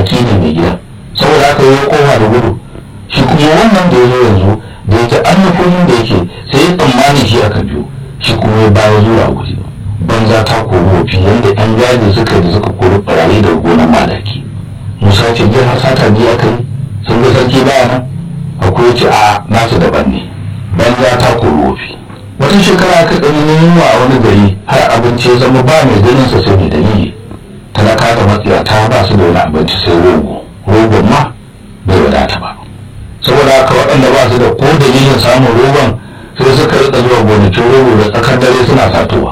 baki ne mai gida saboda haka ya koma da gudu shi kuma wannan da ya zo yanzu da ya ji an nufin da yake sai ya tsammani shi aka biyo shi kuma ya baya zuwa guri banza ta kori wofi yadda yan gadi suka da suka kori ɓarayi daga gonar madaki musa ce jiya har sata biyu aka yi sun ga sarki baya nan akwai ce a nasu daban ne banza ta kori wofi wata shekara aka ɗan yunwa a wani gari har abinci ya zama ba mai ganin sa sai mai dalili talaka da matsiyata ba su da wani abinci sai rogo rogon ma bai wadata ba saboda haka waɗanda ba su da ko dalilin samun rogon sai suka rika zuwa gonakin rogo da tsakar dare suna satowa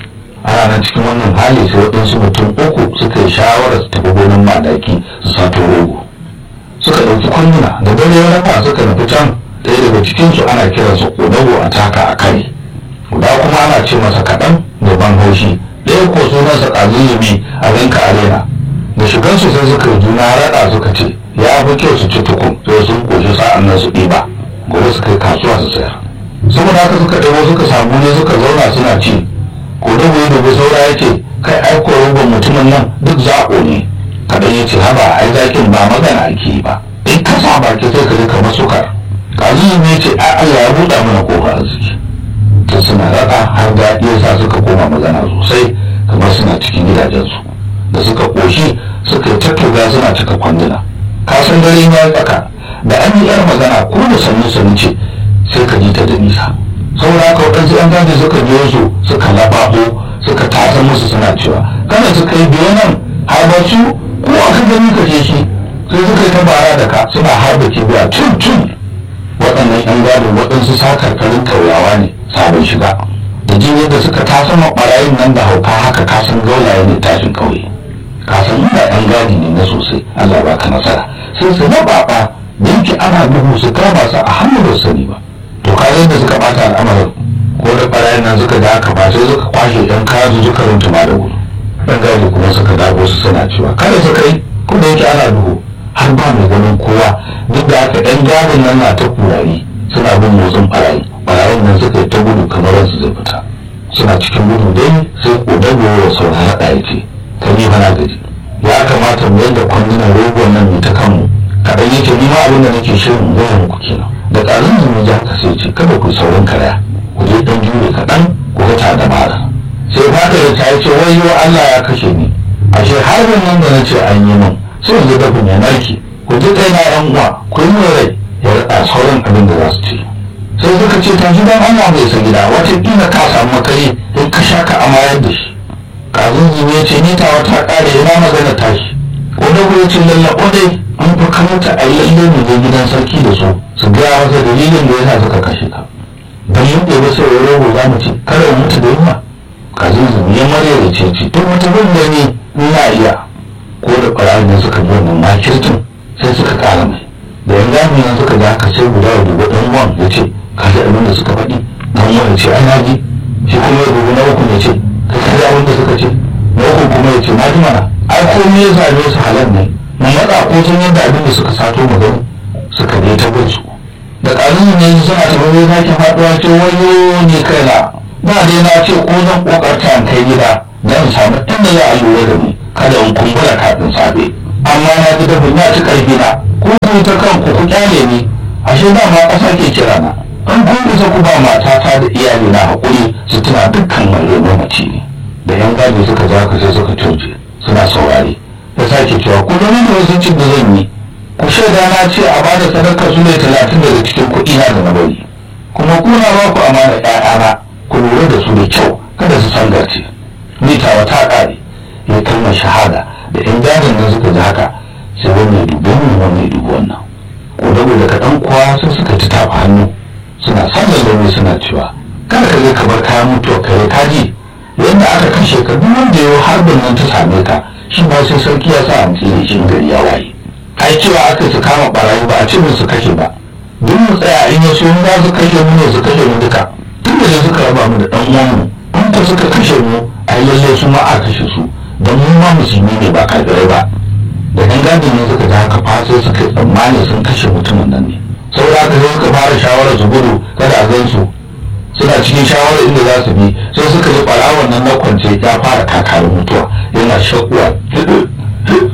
a ranar cikin wannan hali sai waɗansu mutum uku suka yi shawarar su tafi gonan madaki su sato rogo suka ɗauki kwanduna da dare ya rafa suka nufi can ɗaya daga cikinsu ana kiransa ƙodago a taka a kare guda kuma ana ce masa kaɗan da ban haushi ɗaya ko sunansa ƙazilimi a rinka arena da shigansu sai suka yi juna raɗa suka ce ya fi kyau su ci tukun sai sun koshi sa'an nan su ɗiba gobe suka yi kasuwa su sayar saboda haka suka ɗago suka samu ne suka zauna suna ci ko da bai dubi saura ya ce kai aiko ruban mutumin nan duk zaɓo ne kaɗan ya ce haba ai zakin ba magana ake yi ba in ka sa baki sai ka ji kamar sukar kazu ne ce a Allah ya buɗa mana kofa arziki ta suna raɗa har daɗi ya sa suka koma magana sosai kamar suna cikin gidajensu da suka ƙoshi suka yi tattuga suna cika kwanduna kasan dare ya tsaka da an yi yar magana ko da sannu sannu ce sai ka ji ta da nisa saboda haka waɗansu yan gadi suka biyo su suka laɓaɓo suka tasa musu suna cewa kada suka yi biyo nan har ba su ko aka gani ka ce shi sai suka yi ta bara da ka suna harba kibiya tun tun waɗannan yan gadin waɗansu sakarkarin kauyawa ne sabon shiga da jin yadda suka tasa ɓarayin nan da hauka haka kasan gaulaye ne tashin ƙauye kasan inda yan gadi ne na sosai Allah ba ka nasara sai su laɓaɓa da yake ana duhu su kama su a hannu ba sani ba to ka yadda suka bata al'amarin ko da ɓarayin nan suka da aka ba sai suka kwashe ɗan kazu suka runtuma da gudu ɗan gadi kuma suka dago su suna cewa kada su kai ko da yake ana duhu har ba mai ganin kowa duk da haka ɗan gadin nan na ta kurari suna bin motsin ɓarayi ɓarayin nan suka yi ta gudu kamar su zai fita suna cikin gudu dai sai ƙodago wa sauran haɗa ya ce ka ni na gaji ya kamata mu yadda kwandunan rogon nan mu ta kanmu kaɗan yake ni ma abin da nake shirin gaya muku kenan da ƙarin zumu ji haka sai ce kada ku saurin karaya ku je ɗan jure kaɗan ku ga da mara sai fata da ta ce wai yau Allah ya kashe ni ashe harbin nan da na ce an yi min sai yanzu da ya narke ku ji kai na yan uwa ku yi min rai ya raɗa sauran abin da za su ce sai suka ce ta gidan Allah bai sa gida wataƙila ka samu makare in ka sha ka amayar da shi kazin zumu ya ce ni tawa ta ƙare ina magana tashi ko da ku ce lallaɓo dai an fi kamata a yi lalle mu je gidan sarki da su su gaya masa dalilin da ya sa suka kashe ka don mun ɗebe sai ya rogo za mu ce kada mu mutu da yunwa kazin zumu ya marya da ce ce to mutu bin da ni ina iya ko da ɓarayin da suka bi wannan makirtin sai suka ƙara mai da yan gami nan suka ga haka sai guda ya dubi ɗan uwan ya ce ka ji abin da suka faɗi ɗan uwan ya ce ai na ji shi kuma ya dubi na uku ya ce ka ji abin da suka ce na uku kuma ya ce na ji mana ai komai ya same su halal ne mu matsa ko sun yadda abin da suka sato mu gani suka ne ta bin su da ƙalin ne suna tafi zai sake faɗuwa ce wayo ne kaina ba dai na ce ko zan ƙoƙarta in kai gida don samu inda za a lura da ni kada in kumbura kafin safe amma na ji dafin ya ci ƙarfi na ko ku ta kanku ku kyale ni ashe dama ƙasa ke kira na an kun isa ku ba matata da iyali na haƙuri su tuna dukkan mai mamaci ne da yan gadi suka ja ka sai suka coce suna saurari ya sake cewa ku da da wasu cin da zan yi ku shaida na ce a bada sadakar su ne talatin daga cikin kuɗi na da na bari kuma kuna ba ku amana ƴaƴana ku lura da su da kyau kada su sangarce ni tawa ta ƙare ya kalmar shahada da yan gadin nan suka ji haka sai wani ya dubi wannan wani ya dubi wannan ko da kaɗan kuwa sai suka ci tafa hannu suna sallar da suna cewa kada ka je ka bar kayan mutuwa kare kaji yadda aka kashe ka duk wanda ya harbin nan ta same ka shi ba sai sarki ya sa an tsire shi gari ya waye ai cewa aka su kama barayi ba a ce su kashe ba duk mu tsaya in ya so za su kashe mu ne su kashe mu duka tun da suka raba mu da dan uwan mu in ka suka kashe mu ai lalle su ma a kashe su don mu ma musulmi ne ba kafirai ba da dan gadi ne suka ga haka fa sai suka tsammani sun kashe mutumin nan ne saboda haka sai suka fara shawarar su gudu kada a gan su suna cikin shawarar inda za su bi sai suka ji ɓarawon nan na kwance ya fara kakarin mutuwa yana shakuwa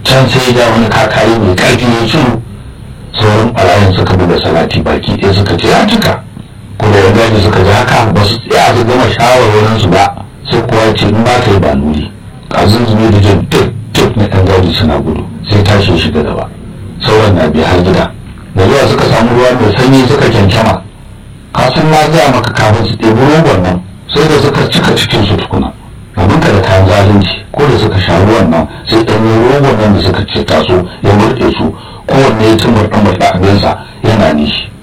can sai ya ja wani kakari mai karfi ya shiru sauran ɓarayin suka buga salati baki ɗaya suka ce ya cika ko da ya gaji suka ji haka ba su tsaya su gama shawarwarin su ba sai kowa ce in ba ka yi ba nuri kazin zube da jin tif tif na ɗan gaji suna gudu sai tashi shiga gaba sauran na biya har gida da zuwa suka samu ruwa mai sanyi suka kyankyama kasan na gaya maka kafin su ɗebi rogon nan sai da suka cika cikin su tukuna abin da kayan zalunci ko da suka sha ruwan nan sai ɗanyen rogon nan da suka ce taso ya murɗe su kowanne ya tumur ɗan murɗa abinsa yana nishi